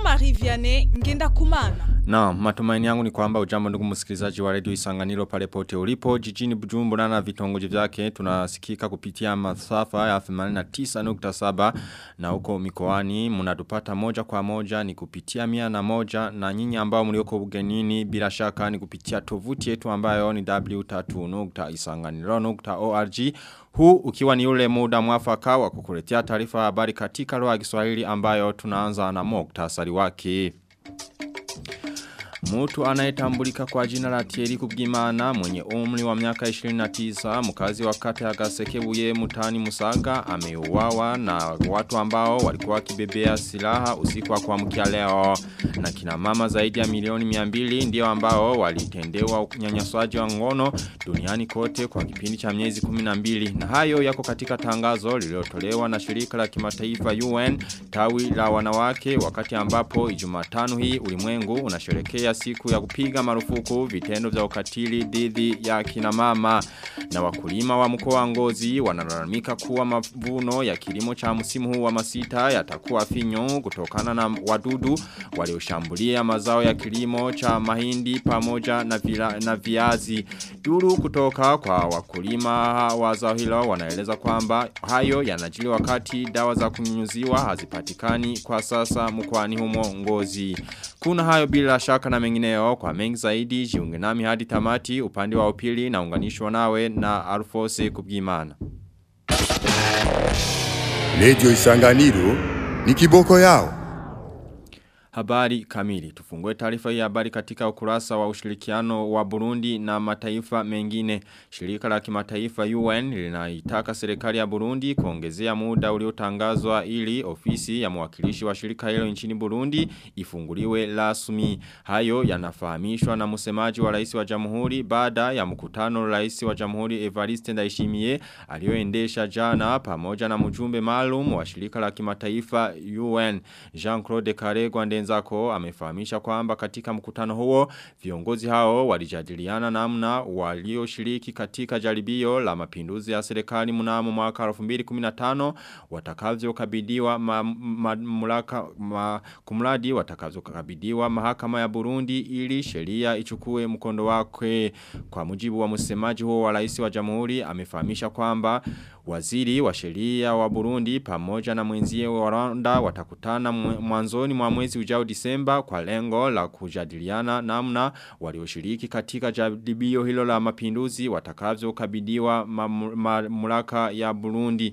Jean-Marie Vianney ngenda kumana. Na matumaini yangu ni kwamba ujambo ndugu msikilizaji wa redio Isanganiro pale pote ulipo jijini Bujumbura na vitongoji vyake tunasikika kupitia masafa ya 89.7 na huko mikoani mnatupata moja kwa moja ni kupitia mia na moja na nyinyi ambao mlioko ugenini bila shaka ni kupitia tovuti yetu ambayo ni w3.isanganiro.org huu ukiwa ni ule muda mwafaka wa kukuletea taarifa habari katika lugha ya Kiswahili ambayo tunaanza na muktasari wake. Mtu anayetambulika kwa jina la Thierry Kubwimana mwenye umri wa miaka 29 mkazi wa kata ya Gasekebuye mutani Musaga ameuawa na watu ambao walikuwa wakibebea silaha usiku wa kuamkia leo na kina mama zaidi ya milioni 200 ndio ambao walitendewa unyanyaswaji wa ngono duniani kote kwa kipindi cha miezi 12 na hayo yako katika tangazo lililotolewa na shirika la kimataifa UN tawi la wanawake wakati ambapo Ijumatano hii ulimwengu unasherehekea ya siku ya kupiga marufuku vitendo vya ukatili dhidi ya kina mama na wakulima wa mkoa wa Ngozi wanalalamika kuwa mavuno ya kilimo cha msimu huu wa masita yatakuwa finyo kutokana na wadudu walioshambulia mazao ya kilimo cha mahindi pamoja na, vila, na viazi duru kutoka kwa wakulima wa zao hilo wanaeleza kwamba hayo yanajili wakati dawa za kunyunyuziwa hazipatikani kwa sasa mkoani humo Ngozi kuna hayo bila shaka na mengineo kwa mengi zaidi jiunge nami hadi tamati upande wa upili na unganishwa nawe na Alfose Kubwimana. Radio Isanganiro ni kiboko yao. Habari kamili. Tufungue taarifa hii habari katika ukurasa wa ushirikiano wa Burundi na mataifa mengine. Shirika la kimataifa UN linaitaka serikali ya Burundi kuongezea muda uliotangazwa ili ofisi ya mwakilishi wa shirika hilo nchini Burundi ifunguliwe rasmi. Hayo yanafahamishwa na msemaji wa rais wa Jamhuri baada ya mkutano rais wa Jamhuri Evariste Ndayishimiye aliyoendesha jana pamoja na mjumbe maalum wa shirika la kimataifa UN Jean-Claude Karegwa Ndenzako amefahamisha kwamba katika mkutano huo viongozi hao walijadiliana namna walioshiriki katika jaribio la mapinduzi ya serikali mnamo mwaka 2015 watakavyokabidhiwa mamlaka ma, kumradi watakavyokabidhiwa mahakama ya Burundi ili sheria ichukue mkondo wake kwa mujibu wa msemaji huo wa rais wa jamhuri amefahamisha kwamba waziri wa sheria wa Burundi pamoja na mwenzie wa Rwanda watakutana mwanzoni mwa mwezi ujao Disemba kwa lengo la kujadiliana namna walioshiriki katika jaribio hilo la mapinduzi watakavyokabidhiwa mamlaka ya Burundi.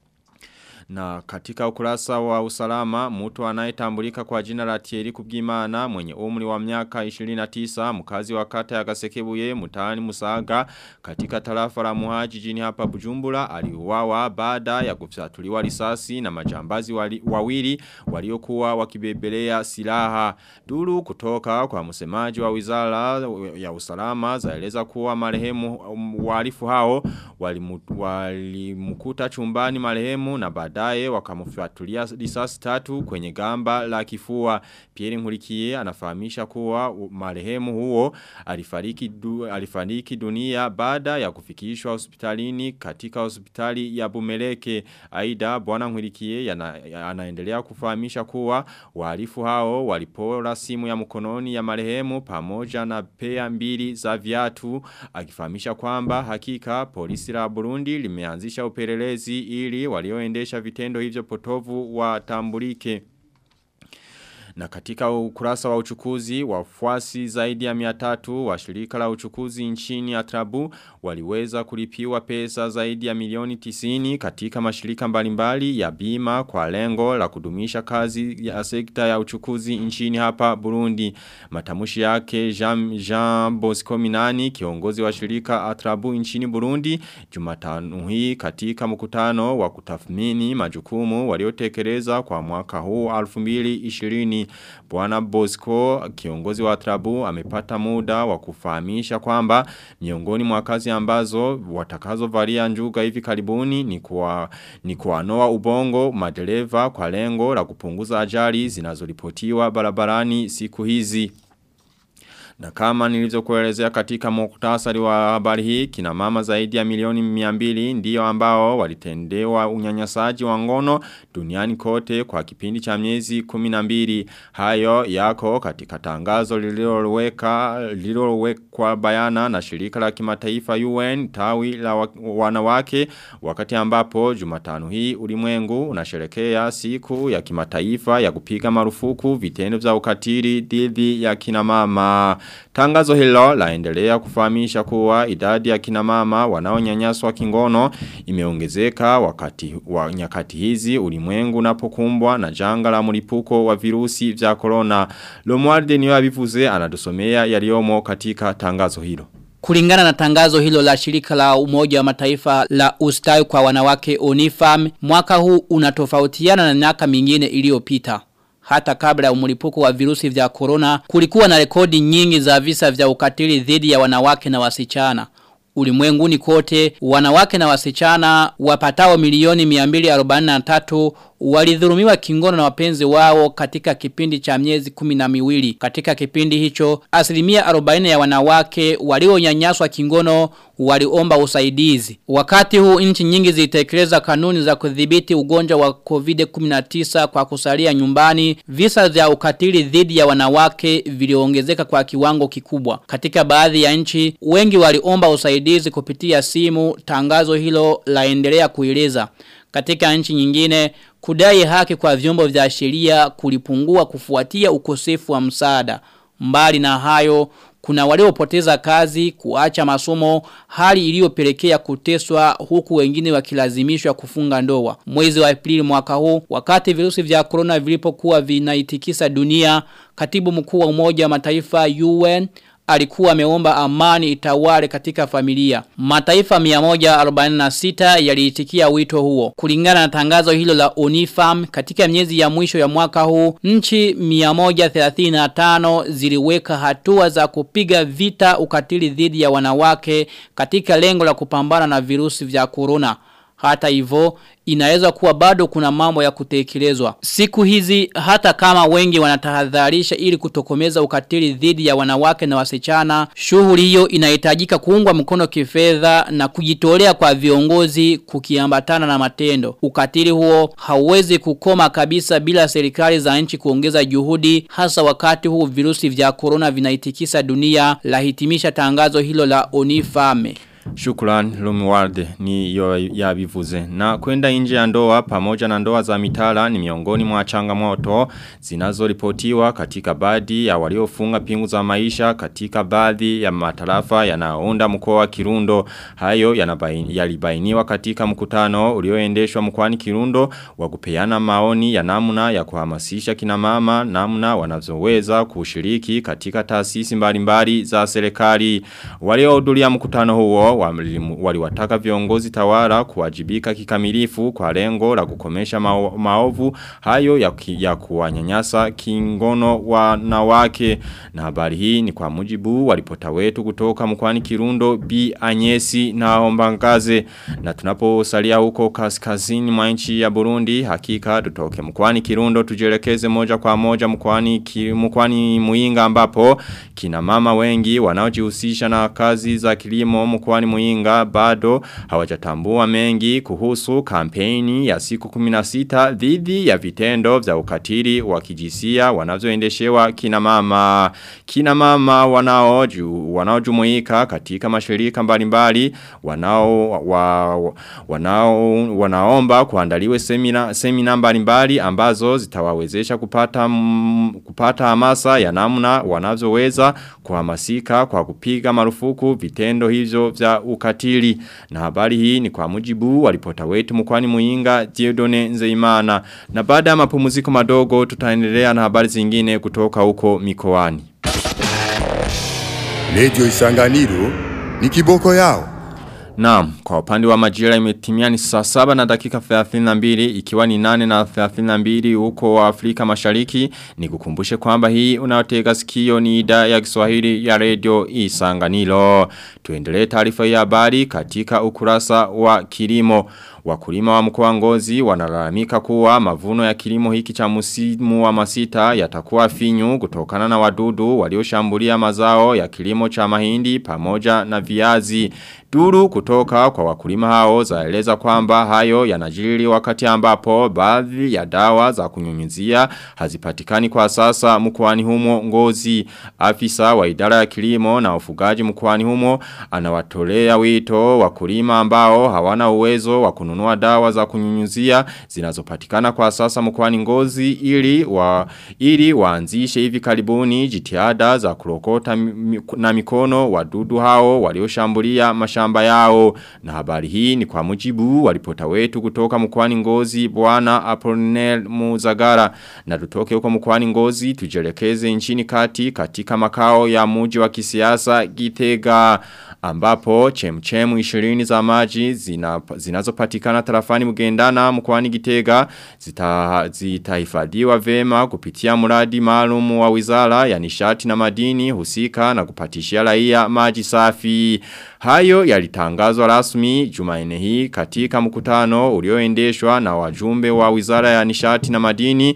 Na katika ukurasa wa usalama, mtu anayetambulika kwa jina la Thierry Kubwimana mwenye umri wa miaka 29, mkazi wa kata ya Gasekebuye, mtaani Musaga, katika tarafa la Muhaji jijini hapa Bujumbura, aliuawa baada ya kufyatuliwa risasi na majambazi wali, wawili waliokuwa wakibebelea silaha. Duru kutoka kwa msemaji wa Wizara ya Usalama zaeleza kuwa marehemu wahalifu hao walimkuta wali chumbani marehemu na baada baadaye wakamfuatulia risasi tatu kwenye gamba la kifua. Pierre Nkurikiye anafahamisha kuwa marehemu huo alifariki du, alifariki dunia baada ya kufikishwa hospitalini katika hospitali ya Bumeleke. Aida bwana Nkurikiye anaendelea kufahamisha kuwa wahalifu hao walipora simu ya mkononi ya marehemu pamoja na pea mbili za viatu akifahamisha kwamba hakika polisi la Burundi limeanzisha upelelezi ili walioendesha vitendo hivyo potovu watambulike. Na katika ukurasa wa uchukuzi, wafuasi zaidi ya miatatu wa shirika la uchukuzi nchini Atrabu waliweza kulipiwa pesa zaidi ya milioni tisini katika mashirika mbalimbali ya bima kwa lengo la kudumisha kazi ya sekta ya uchukuzi nchini hapa Burundi. Matamushi yake Jean, Jean Bosco Minani, kiongozi wa shirika Atrabu nchini Burundi, jumatano hii katika mkutano wa kutathmini majukumu waliotekeleza kwa mwaka huu 2020 Bwana Bosco kiongozi wa Atrabu amepata muda wa kufahamisha kwamba miongoni mwa kazi ambazo watakazo valia njuga hivi karibuni ni kwa ni kuanoa ubongo madereva kwa lengo la kupunguza ajali zinazoripotiwa barabarani siku hizi. Na kama nilivyokuelezea katika muktasari wa habari hii, kina mama zaidi ya milioni 200 ndio ambao walitendewa unyanyasaji wa ngono duniani kote kwa kipindi cha miezi 12. Hayo yako katika tangazo lililoweka lililowekwa bayana na shirika la kimataifa UN tawi la wa- wanawake wakati ambapo Jumatano hii ulimwengu unasherekea siku ya kimataifa ya kupiga marufuku vitendo vya ukatili dhidi ya kina mama. Tangazo hilo laendelea kufahamisha kuwa idadi ya kina mama wanaonyanyaswa kingono imeongezeka wakati wa nyakati hizi ulimwengu unapokumbwa na janga la mlipuko wa virusi vya corona. Lomwarde niyo abivuze anatusomea yaliomo katika tangazo hilo. Kulingana na tangazo hilo la shirika la umoja wa mataifa la ustawi kwa wanawake Unifam, mwaka huu unatofautiana na miaka mingine iliyopita. Hata kabla ya mlipuko wa virusi vya corona, kulikuwa na rekodi nyingi za visa vya ukatili dhidi ya wanawake na wasichana. Ulimwenguni kote, wanawake na wasichana wapatao milioni 243 walidhulumiwa kingono na wapenzi wao katika kipindi cha miezi kumi na miwili. Katika kipindi hicho, asilimia 40 ya wanawake walionyanyaswa kingono waliomba usaidizi. Wakati huu nchi nyingi zilitekeleza kanuni za kudhibiti ugonjwa wa COVID-19 kwa kusalia nyumbani, visa vya ukatili dhidi ya wanawake viliongezeka kwa kiwango kikubwa. Katika baadhi ya nchi, wengi waliomba usaidizi kupitia simu, tangazo hilo laendelea kueleza. Katika nchi nyingine, kudai haki kwa vyombo vya sheria kulipungua kufuatia ukosefu wa msaada. Mbali na hayo, kuna waliopoteza kazi, kuacha masomo, hali iliyopelekea kuteswa huku wengine wakilazimishwa kufunga ndoa. Mwezi wa Aprili mwaka huu, wakati virusi vya corona vilipokuwa vinaitikisa dunia, katibu mkuu wa Umoja wa Mataifa UN alikuwa ameomba amani itawale katika familia. Mataifa 146 yaliitikia wito huo. Kulingana na tangazo hilo la Unifam, katika miezi ya mwisho ya mwaka huu, nchi 135 ziliweka hatua za kupiga vita ukatili dhidi ya wanawake katika lengo la kupambana na virusi vya corona. Hata hivyo inaweza kuwa bado kuna mambo ya kutekelezwa. Siku hizi hata kama wengi wanatahadharisha ili kutokomeza ukatili dhidi ya wanawake na wasichana, shughuli hiyo inahitajika kuungwa mkono kifedha na kujitolea kwa viongozi kukiambatana na matendo. Ukatili huo hauwezi kukoma kabisa bila serikali za nchi kuongeza juhudi hasa wakati huu virusi vya corona vinaitikisa dunia lahitimisha tangazo hilo la Onifame. Shukran Lumiwarde ni yo ya bivuze. Na kwenda nje ya ndoa pamoja na ndoa za mitala ni miongoni mwa changamoto zinazoripotiwa katika baadhi ya waliofunga pingu za maisha katika baadhi ya matarafa yanayounda mkoa wa Kirundo. Hayo yanabaini- yalibainiwa katika mkutano ulioendeshwa mkoani Kirundo wa kupeana maoni ya namna ya kuhamasisha kina mama namna wanazoweza kushiriki katika taasisi mbalimbali za serikali. Waliohudhuria mkutano huo walimu- waliwataka viongozi tawala kuwajibika kikamilifu kwa lengo la kukomesha mao, maovu hayo ya, ki, ya kuwanyanyasa kingono wanawake na habari hii ni kwa mujibu walipota wetu kutoka mkwani Kirundo B Anyesi na Ombangaze na tunaposalia huko kaskazini mwa nchi ya Burundi hakika tutoke mkwani Kirundo tujelekeze moja kwa moja mkwani ki, mkwani Muinga ambapo kina mama wengi wanaojihusisha na kazi za kilimo mkwani Muinga bado hawajatambua mengi kuhusu kampeni ya siku 16 dhidi ya vitendo vya ukatili wa kijisia wanazoendeshewa kina mama kina mama wanaoju wanaojumuika katika mashirika mbalimbali wanao wa, wanao wanaomba kuandaliwe semina semina mbalimbali ambazo zitawawezesha kupata m, kupata hamasa ya namna wanazoweza kuhamasika kwa kupiga marufuku vitendo hivyo vya ukatili na habari hii ni kwa mujibu walipota wetu mkwani muinga Diodone Nzeimana na baada ya mapumziko madogo tutaendelea na habari zingine kutoka huko mikoani Radio Isanganiro ni kiboko yao. Naam, kwa upande wa majira imetimia ni saa saba na dakika 32 ikiwa ni nane na 32 huko wa Afrika mashariki ni kukumbushe kwamba hii unaotega sikio ni idhaa ya Kiswahili ya radio Isanganiro. Tuendelee taarifa ya habari katika ukurasa wa kilimo. Wakulima wa mkoa ngozi wanalalamika kuwa mavuno ya kilimo hiki cha musimu wa masita yatakuwa finyu kutokana na wadudu walioshambulia mazao ya kilimo cha mahindi pamoja na viazi. Duru kutoka kwa wakulima hao zaeleza kwamba hayo yanajiri wakati ambapo baadhi ya dawa za kunyunyizia hazipatikani kwa sasa mkoani humo ngozi. Afisa wa idara ya kilimo na ufugaji mkoani humo anawatolea wito wakulima ambao hawana uwezo wa kununua dawa za kunyunyizia zinazopatikana kwa sasa mkoani ngozi ili wa ili waanzishe hivi karibuni jitihada za kurokota mi- na mikono wadudu hao walioshambulia mashamba yao na habari hii ni kwa mujibu wa ripota wetu kutoka mkoani ngozi bwana Apollinaire Muzagara na tutoke huko mkoani ngozi tujelekeze nchini kati katika makao ya muji wa kisiasa Gitega ambapo chemchemu 20 za maji zina, zinazopatikana tarafani mgendana mkoani Gitega zita, zitahifadhiwa vema kupitia mradi maalum wa wizara ya nishati na madini husika na kupatishia raia maji safi. Hayo yalitangazwa rasmi Jumanne hii katika mkutano ulioendeshwa na wajumbe wa wizara ya nishati na madini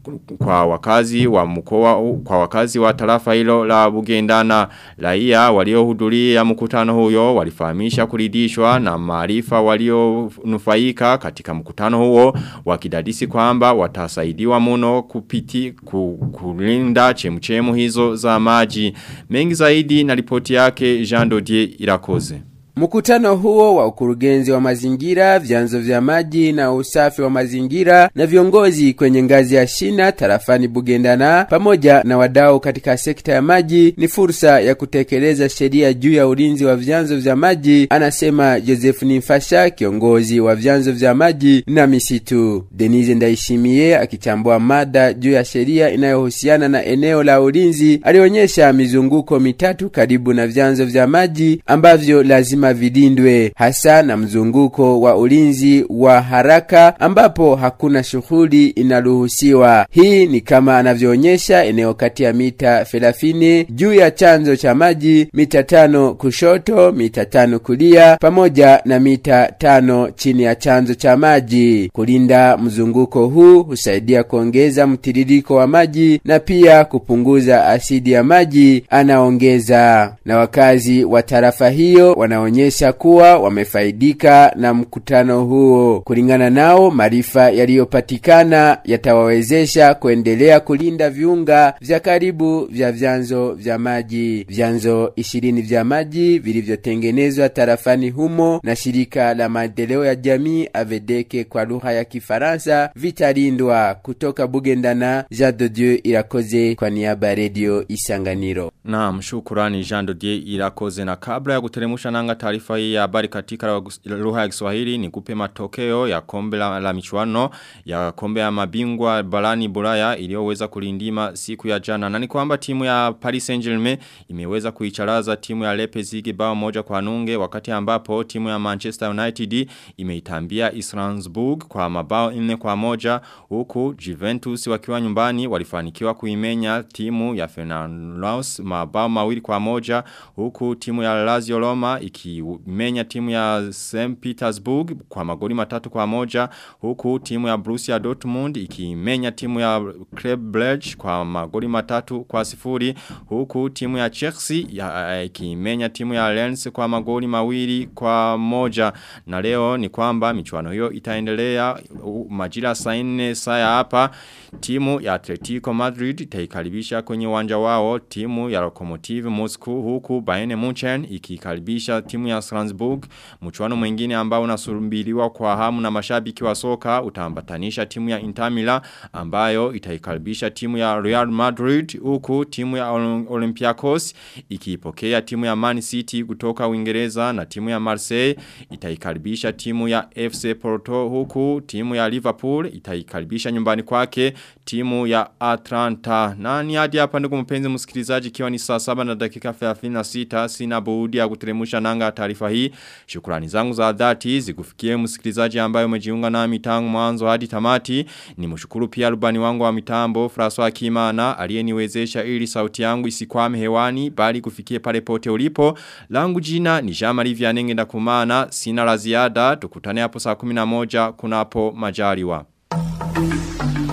kwa wakazi wa mkoa kwa wakazi wa tarafa hilo la Bugendana raia waliohudhuria mkutano huyo walifahamisha kuridhishwa na maarifa walionufaika katika mkutano huo wakidadisi kwamba watasaidiwa mno kupiti ku, kulinda chemchemu hizo za maji mengi zaidi na ripoti yake Jean Dodier Irakoze Mkutano huo wa ukurugenzi wa mazingira, vyanzo vya maji na usafi wa mazingira na viongozi kwenye ngazi ya shina tarafani Bugendana pamoja na wadau katika sekta ya maji ni fursa ya kutekeleza sheria juu ya ulinzi wa vyanzo vya maji, anasema Joseph Nimfasha, kiongozi wa vyanzo vya maji na misitu. Denise Ndaishimie akichambua mada juu ya sheria inayohusiana na eneo la ulinzi, alionyesha mizunguko mitatu karibu na vyanzo vya maji ambavyo lazima vilindwe hasa na mzunguko wa ulinzi wa haraka ambapo hakuna shughuli inaruhusiwa. Hii ni kama anavyoonyesha eneo kati ya mita 30 juu ya chanzo cha maji, mita tano kushoto, mita tano kulia, pamoja na mita tano chini ya chanzo cha maji. Kulinda mzunguko huu husaidia kuongeza mtiririko wa maji na pia kupunguza asidi ya maji, anaongeza. Na wakazi wa tarafa hiyo wanaonyesha kuwa wamefaidika na mkutano huo. Kulingana nao, maarifa yaliyopatikana yatawawezesha kuendelea kulinda viunga vya karibu vya vyanzo vya maji. Vyanzo ishirini vya maji vilivyotengenezwa tarafani humo na shirika la maendeleo ya jamii Avedeke kwa lugha ya Kifaransa vitalindwa. Kutoka Bugendana, Jean de Dieu Irakoze kwa niaba ya redio Isanganiro. Naam, shukurani Jean Dodier Irakoze na kabla ya kuteremusha nanga taarifa hii ya habari katika lugha ya Kiswahili ni kupe matokeo ya kombe la, la michuano ya kombe ya mabingwa barani Bulaya iliyoweza kulindima siku ya jana. Na ni kwamba timu ya Paris Saint-Germain imeweza kuicharaza timu ya Leipzig bao moja kwa nunge wakati ambapo timu ya Manchester United imeitambia Strasbourg kwa mabao nne kwa moja huku Juventus wakiwa nyumbani walifanikiwa kuimenya timu ya Fenerbahce mabao mawili kwa moja huku timu ya Lazio Roma ikimenya timu ya St. Petersburg kwa magoli matatu kwa moja huku timu ya Borussia Dortmund ikimenya timu ya Club Brugge kwa magoli matatu kwa sifuri huku timu ya Chelsea ya, ikimenya timu ya Lens kwa magoli mawili kwa moja na leo ni kwamba michuano hiyo itaendelea uh, majira saa 4 saa ya hapa timu ya Atletico Madrid itaikaribisha kwenye uwanja wao timu ya Lokomotiv Moscow huku Bayern Munchen ikikaribisha timu ya Strasbourg mchuano mwingine ambao unasubiriwa kwa hamu na mashabiki wa soka utaambatanisha timu ya Inter Milan ambayo itaikaribisha timu ya Real Madrid huku timu ya Olympiacos ikiipokea timu ya Man City kutoka Uingereza na timu ya Marseille itaikaribisha timu ya FC Porto huku timu ya Liverpool itaikaribisha nyumbani kwake timu ya Atlanta. Na ni hadi hapa ndugu mpenzi msikilizaji kiwa ni saa 7 na dakika 36 sina budi ya kuteremusha nanga katika taarifa hii. Shukrani zangu za dhati zikufikie msikilizaji ambaye umejiunga nami tangu mwanzo hadi tamati. Ni mshukuru pia rubani wangu wa mitambo François Kimana aliyeniwezesha ili sauti yangu isikwame hewani bali kufikie pale pote ulipo. Langu jina ni Jean-Marie Vianenge ndakumana sina la ziada tukutane hapo saa 11 kunapo majaliwa.